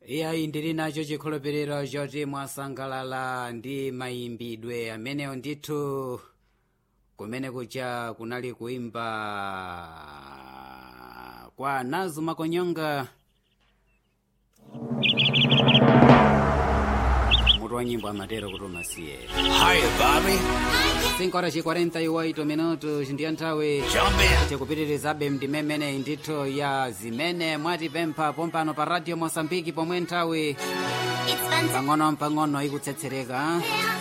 iyayi ndili nacho chikhulupiriro choti mwasangalala ndi mayimbidwe amenewo ndithu kumene kucha kunali kuimba kwa nazu makonyonga mutu wa nyimbo amatero kuti umasiye Hiya, Bobby. 5 horas e 48 minutos ndiyo nthawi Jump in. tikupitirizabe ndimemene ndithu ya zimene mwatipempha pompano pa radio mosambiki pomwe nthawi It's fun to pang'ono pang'ono ikutsetsereka